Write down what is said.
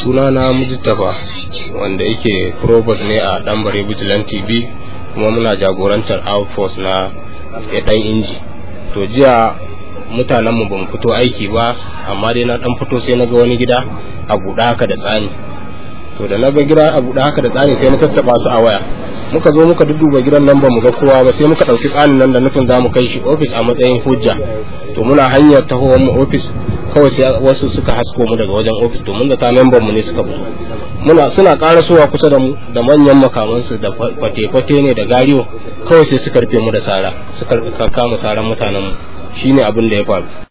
suna na mujtafa wanda yake probot ne a ɗanbare vigilante tv kuma muna jagorantar outforce na ɗan inji to jiya mutanenmu ba mu fito aiki ba amma dai na ɗan fito sai na ga wani gida a buɗe haka da tsani to da na ga gida a buɗe haka da tsani sai na tattaɓa su a waya muka zo muka dudduba gidan nan ba mu ga kowa ba sai muka ɗauki tsanin nan da nufin za mu kai shi ofis a matsayin hujja to muna hanyar tahowar mu ofis kawai sai wasu suka hasko mu daga wajen ofis to mun da ta memban mu ne suka fito muna suna karasowa kusa da mu da manyan makamansu da fate-fate ne da gariyo kawai sai suka rufe mu da sara suka kama saran mutanen mu shine abin da ya faru